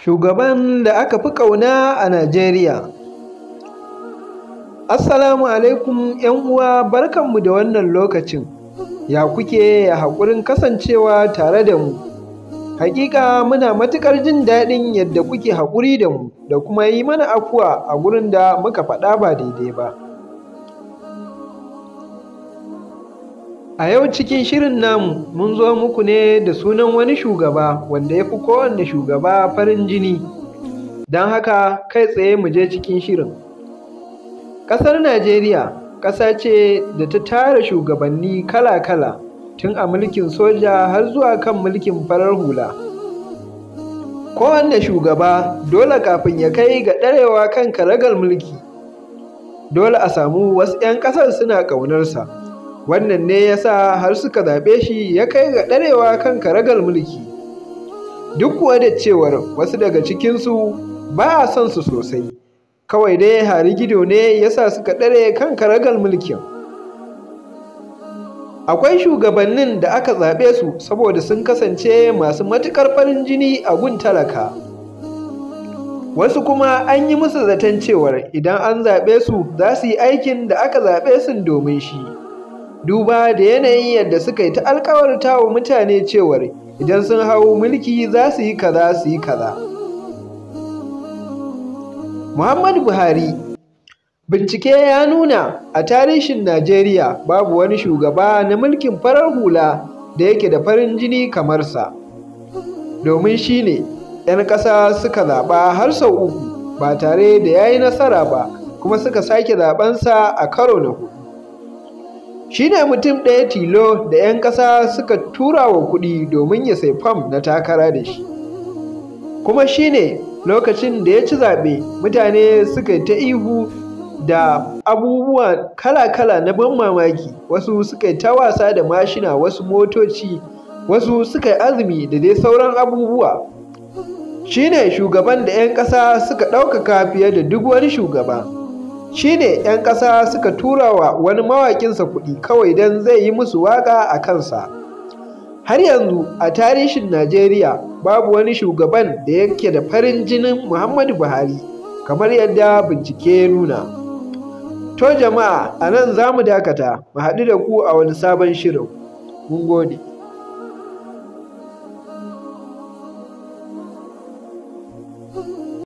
Shugaban da aka fi ƙauna a Najeriya. Assalamu alaikum uwa barkanmu da wannan lokacin. Ya kuke ya haƙurin kasancewa tare da mu. Hakika muna matuƙar jin daɗin yadda kuke haƙuri da mu da kuma yi mana afuwa a gurin da muka faɗa ba daidai ba. A yau cikin shirin namu mun zo muku ne da sunan wani shugaba wanda ya fi kowanne shugaba farin jini. Don haka kai tsaye mu je cikin shirin. Ƙasar Najeriya ƙasa ce da ta tara shugabanni kala-kala tun a mulkin soja har zuwa kan mulkin farar hula. Kowanne shugaba dole kafin ya kai ga ɗarewa kan karagar mulki, dole a samu wasu 'yan ƙasar suna ƙaunarsa. Wannan ne ya sa har suka zaɓe shi ya kai ga ɗarewa kan karagar mulki. Duk kuwa da cewar wasu daga cikinsu ba a son su sosai, kawai dai harigido ne ya sa suka ɗare kan karagar mulkin. Akwai shugabannin da aka zaɓe su saboda sun kasance masu matuƙar farin jini a gun talaka. Wasu kuma an yi musu zaton cewar idan an zaɓe su za su yi aikin da aka zaɓe su domin shi. Duba da yanayin yadda suka yi ta alkawarta wa mutane cewar idan sun hau mulki za su yi kaza su yi kaza. Muhammadu Buhari Bincike ya nuna a tarihin Najeriya babu wani shugaba na mulkin farar hula da yake da farin jini kamar sa. Domin shi ne 'yan ƙasa suka zaɓa har sau uku ba tare da ya yi nasara ba kuma suka sake zaɓensa a karo na huɗu. Shi ne mutum ɗaya tilo da 'yan ƙasa suka tura wa kuɗi domin ya sai fam na takara da shi. Kuma shi ne lokacin da ya ci zaɓe mutane suka yi ta ihu da abubuwa kala-kala na ban mamaki wasu suka yi ta wasa da mashina wasu motoci wasu suka yi azumi da dai sauran abubuwa shi ne shugaban da 'yan ƙasa suka ɗaukaka fiye da duk wani shugaba shi ne 'yan ƙasa suka tura wa wani mawaƙinsa kuɗi kawai don zai yi musu waƙa a kansa har yanzu a tarihin najeriya babu wani shugaban da yake da farin jinin muhammadu buhari kamar yadda bincike ya nuna To jama'a a nan za mu dakata, mu haɗu da ku a wani sabon shirin. Mun gode.